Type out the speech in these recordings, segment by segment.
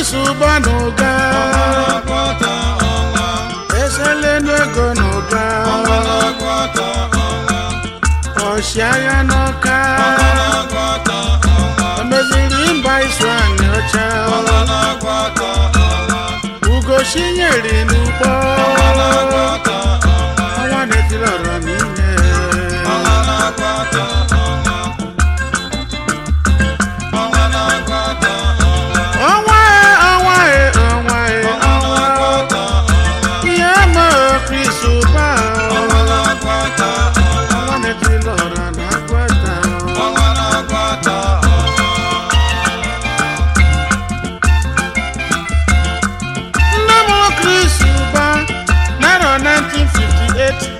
Chris ụba n'ụga ọnwanakwata ọnwa eselenu ego n'ụga ọnwanakwata ọnwa ọchịagha n'ọka ọnwanakwata ọnwa emeziri mba isu anyị ọcha ọnwanakwata ọnwa ugochinyeri n'ugbo ọnwanakwata ọnwa ọnwa na-etiri ọrọ n'ime ọnwanakwata ọnwa ọnwanakwata ọnwa ọnwa e ọnwa e ọnwa e ọnwa ọnwanakwata ọnwa ihe ma Chris ụba ọnwanakwata ọnwa ọnwa na-etiri ọrọ na agwata ọnwanakwata ọnwa nne m Chris ụba narọ 1958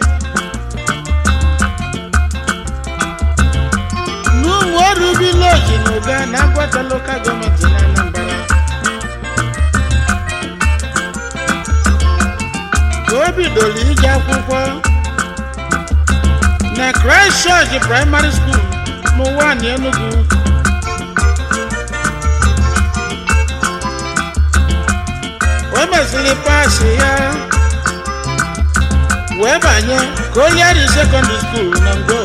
n'ụmụ ọrụ vileji na ụga na agwata lokal gọọmenti na Anambra ka o bidoro ije akwụkwọ na Christ Church Primary School n'ụwa na Enugu o mesịrị paasị ya wee banye Colliery Secondary School na Ngo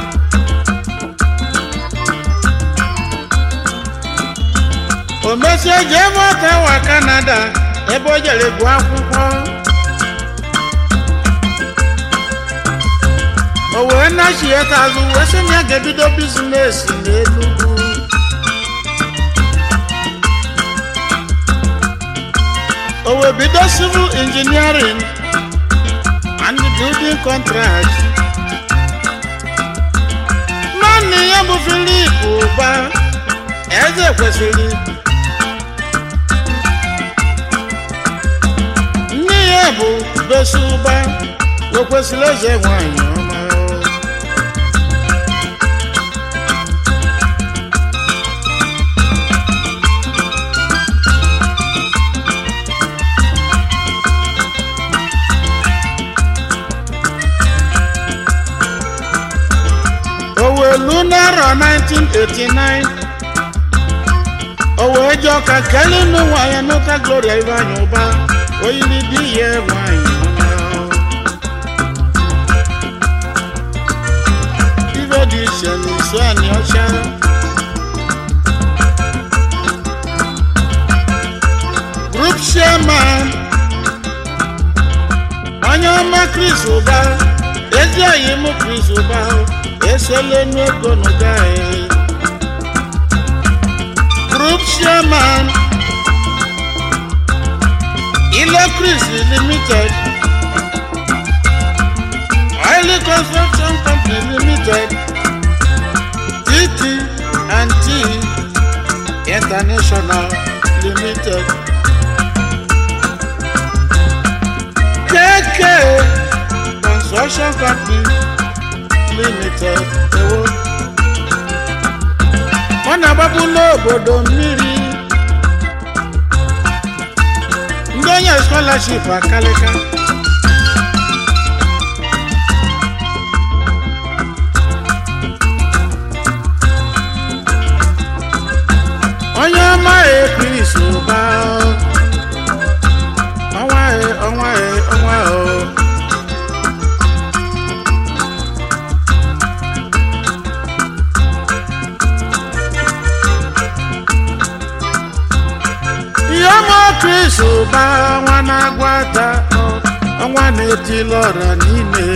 o mesie jee Ottawa Canada ebe o jere gụọ akwụkwọ o wee nachieta azụ wee sị na ya ga-ebido bizinesi n'Enugu o wee bido civil engineering and building contract naanị ya bụ Philip ụba eze kwesịrị nne ya bụ besi ụba o kwesịrị eze nwanyị ọma o wee lu n'arọ 1989 o wee jụọ ka kelinu nwanyị nụta gloria Ivanyi ụba oyiri di ya nwanyị ọma ife dị iche na isu anyị ọcha group chairman onye ọma Chris ụba ezi oyi mụ Chris ụba eselenu ego n'ụga anyị group chairman Ilo Chris Limited Oil Construction Company Limited TT and T International Limited KK Construction Company Limited ewo ọ na-agbapụla obodo mmiri ndị onye scholarship akalịka onye ọma Chris ụba ọnwa e, ọnwa e, ọnwa o ihe ọma Chris ụba ọnwa na-agwata ọ- ọnwa na-etili ọra n'ime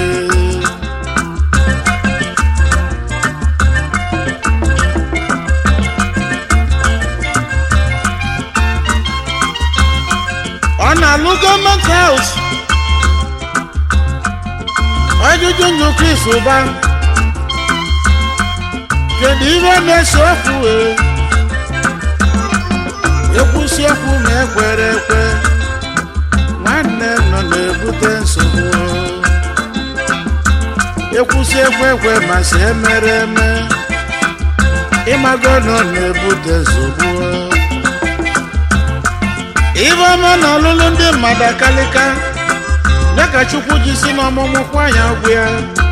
ọ na-alụ gọọmenti haus ọjụjụ ndụ Chris ụba kedu ihe na-ese okwu wee ekwusi okwu ma ekwere ekwe nwanne nọ na-ebute nsogbu ekwusi ekwe ekwe ma si emere eme ịmago nọ na-ebute nsogbu ibe ọma na ọlụlụ ndị mmadụ akalịka ya ka chukwu ji si n'ọmụmụ kwa ya ọgwụ ya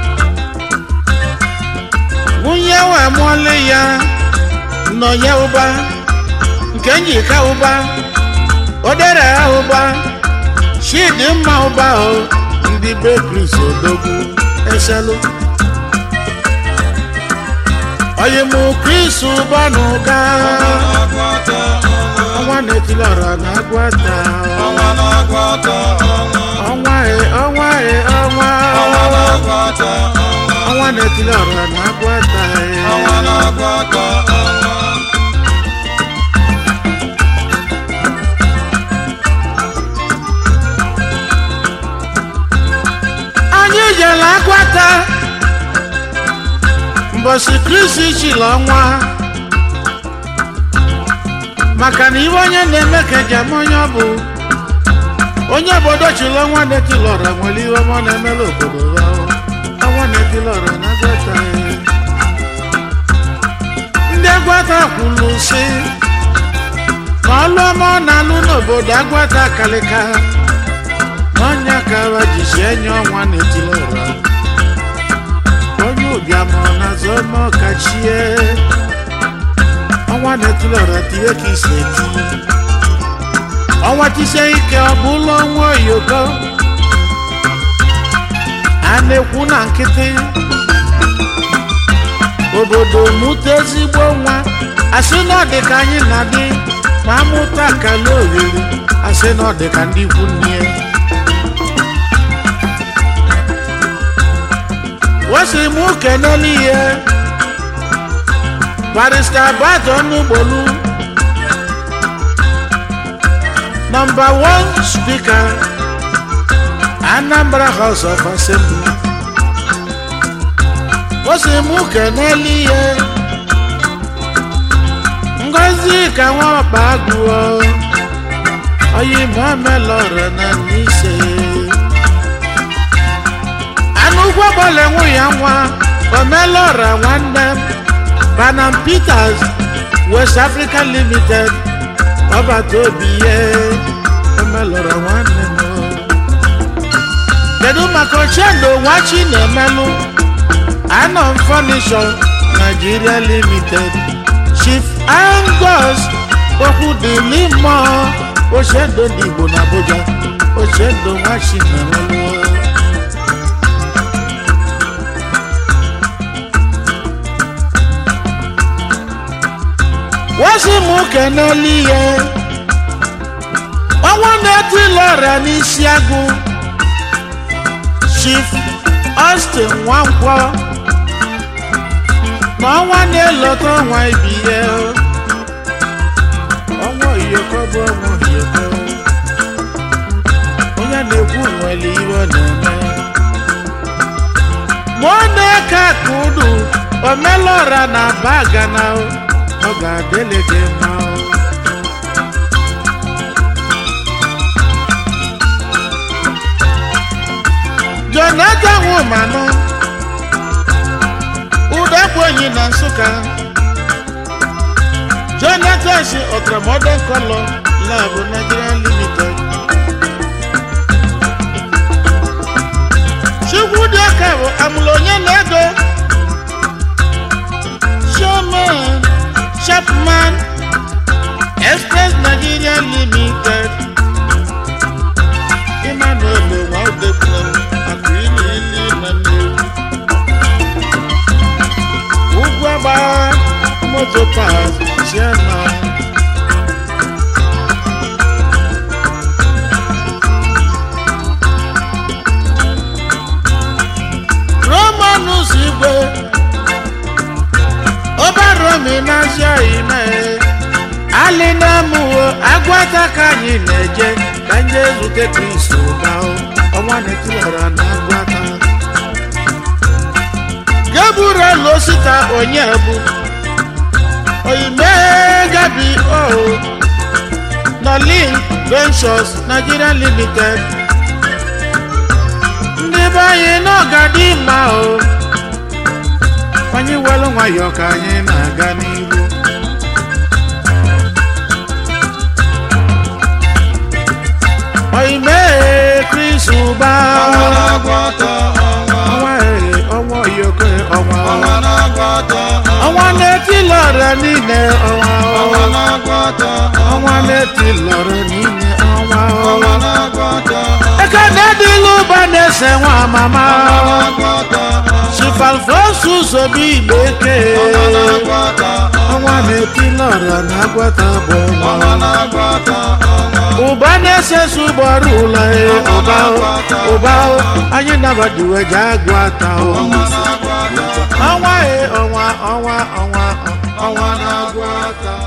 nwunye wee mụọlị ya nọ ya ụba nke njika ụba odere ụba chidimma ụba o ndị be kris odogwu eselu oyimụ kris ụba na ụga na-agwọta ọnwa ọnwa na-etilọra na agwata ọnwa na-agwọta ọnwa ọnwa e ọnwa e ọnwa ọnwa na-agwọta ọnwa ọnwa na-etilọra na agwata e ọnwa na-agwọta ọnwa anyị jere agwata mbọsị kristi chiri ọnwa maka na iwe onye na-eme ka eji ama onye ọ bụ onye obodo chiri ọnwa na-etilọra nwere ihe ọma ọ na-emela obodo ya ọnwa na-etilọra na agwata ya. ndị agwata kwuru sị na ọlụ ọma ọ na-alụ n'obodo agwata kalịka n'ọnya kara jisi enye ọnwa na-etili ụra onye ụbịam ọ na-azọ ọma ọkachie ọnwa na-etili ụra tinye ka isi eti ọnwa tisie ike ọ bụ ụlọ ọnwa oyoko a na-ekwu na nkịtị obodo mụta ezigbo nwa asị na ọ dị ka anyị na-adị ma amụta akala oriri asị na ọ dị ka ndị ikwu nne wọ́sì mú kẹ́nẹ́ níyẹ barista bàtọ̀ ọ̀nùgbòlù number one speaker anambra house of assembly wọ́sì mú kẹ́nẹ́ níyẹ ngozi ka wọ́n pa agùn ọ́ ọyìn mọ́mẹ́ lọ́rọ̀ náà níṣẹ́ anụ ụgbọ bọọlụ enwe ya nwa omelora nwanne m banam peters west africa limited ọbata obi ihe omelora nwanne m kedu maka ochendo nwachi na-emelụ anọm furniture nigeria limited chief angus okwu dịli mmụọ ochendo ndị igbo na abuja ochendo nwachi na-emelụ wọ́n sì mú kẹ̀nẹ́ líyẹ. ọwọ́ náà ti lọ́ọ̀rẹ́ ní ṣíágùn. chief austin nwankwo. na ọnwa na-elota ọnwa ibi ya. ọnwa iyoko bụ ọnwa iyoko. onye na-ekwu nwere iwe ọ na-eme. ma ọ na-eke aka udu omelọra na bagana o. ọ ga-adịlị gị mma o. jonathan womanụ udekwenyi na nsụka jonathan si ultramodern color lab nigeria limited chukwudịaka bụ amụlụ onye na-ego chairman chapman express nigeria limited emmanuel nwaudekwu akụili ili na nnewu ugwu agba moto pas chairman romanus igwe ọbaromi na-azịa ime alị na-amụwo agwata ka anyị na-eje ka ndị ezute kristo ụba ọnwa na-etilara na agwata gabriel osita onye bụ oyime gabi o nolin ventures nigeria limited ndị be anyị n'ọgadị mma o anyị welu nwayọọ ka anyị na-aga n'ihu oyime kris ụba ọnwa na-agwọta ọnwa ọnwa ee, ọnwa oyoko ọnwa ọnwa na-agwọta ọnwa na-etilọra niile ọnwa ọnwa na-agwọta ọnwa na na-eti lọrọ n'ime ọnwa ọnwa na-agwọta eke na-edila ụba na-ese nwa mama na-agwọta chifalfosu zobi igbe eke ọnwa na-agwọta ọnwa na-eti lọrọ na agwata bụ ọnwa ọnwa na-agwọta ọnwa ụba na-esesi ụgbọrụ ụlọ e ụba o, ụba o, anyị nabadiwe ji agwata o. ọnwa na-agwọta ọnwa e ọnwa ọnwa ọnwa ọnwa ọnwa na-agwọta